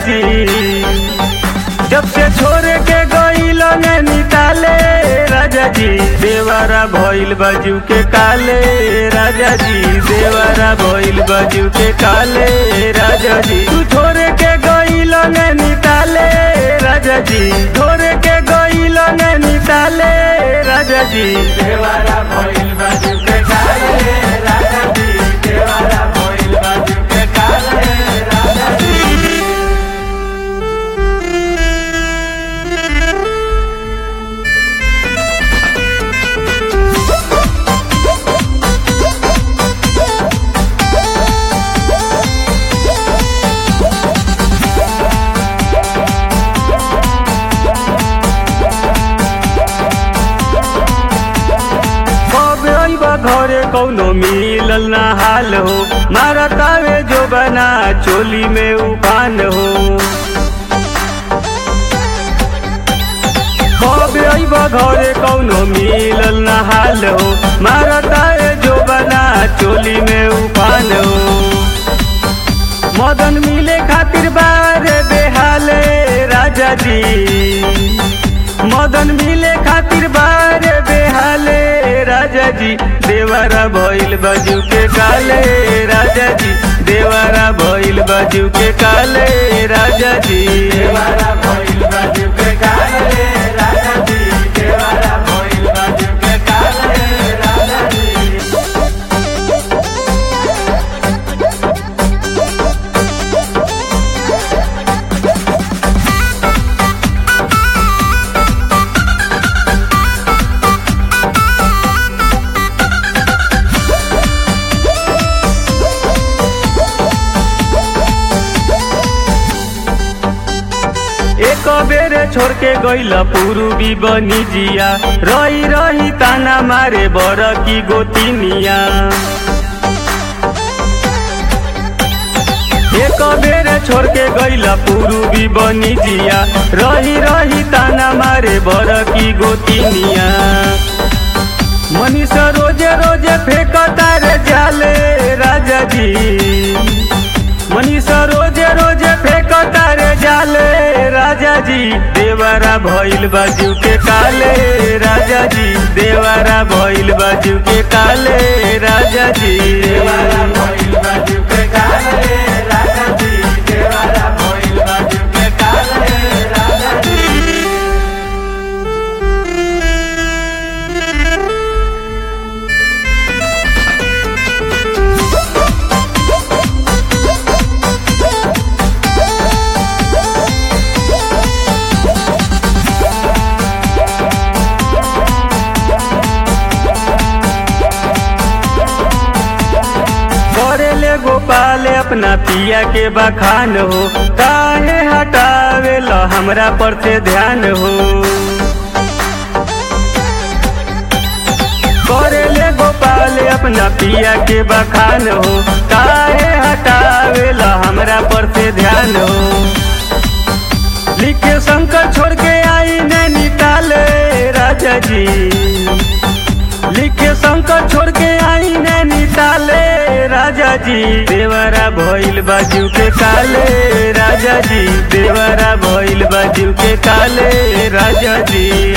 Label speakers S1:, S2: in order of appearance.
S1: जी जब से छोड़ के गईल निताले राजा जी देवारा भइल बाजू के काले राजा जी देवारा भइल बाजू के काले राजा जी तू छोड़ के गईल निताले राजा जी छोड़ के गईल निताले राजा जी देवारा भइल बाजू के काले राजा जी देवारा भइल बाजू के काले राजा जी कबे अइबा घरे कौनो मिलल ना हाल हो मारतावे जो बना चोली में उफान हो कबे अइबा घरे कौनो मिलल ना हाल हो मारतावे जो बना चोली में उफान हो मदन मिले खातिर बारे बेहाले राजा जी मदन मिले खातिर बारे बेहाले राजा जी देवारा भइल बाजू के काले राजा जी देवारा भइल बाजू के काले राजा जी देवारा भइल बाजू के काले राजा जी देवारा भइल बाजू के काले राजा जी एक बेरे छोड़ के गईल पूर्वी बनी जिया रही रही ताना मारे बर की गोतिनिया एक बेरे छोड़ के गईल पूर्वी बनी जिया रही रही ताना मारे बर की गोतिनिया मनीषा रोजे रोजे फेंकता रे जाले राजा जी मनीषा रोजे रोजे फेंकता रे जाले राजा जी देवारा भइल बाजू के काले राजा जी देवारा भइल बाजू के काले राजा जी देवारा भइल बाजू के काले राजा जी देवारा भइल बाजू के काले राजा जी करेले गोपाल अपना पिया के बखान हो काहे हटावे ल हमरा पर से ध्यान हो करेले गोपाल अपना पिया के बखान हो काहे हटावे ल हमरा पर से ध्यान हो लिखे शंकर छोड़ के आई नैनीताल राजा जी लिखे शंकर छोड़ के आई नैनीताले राजा जी देवरा भइल बाजू के काले राजा जी देवरा भइल बाजू के काले राजा जी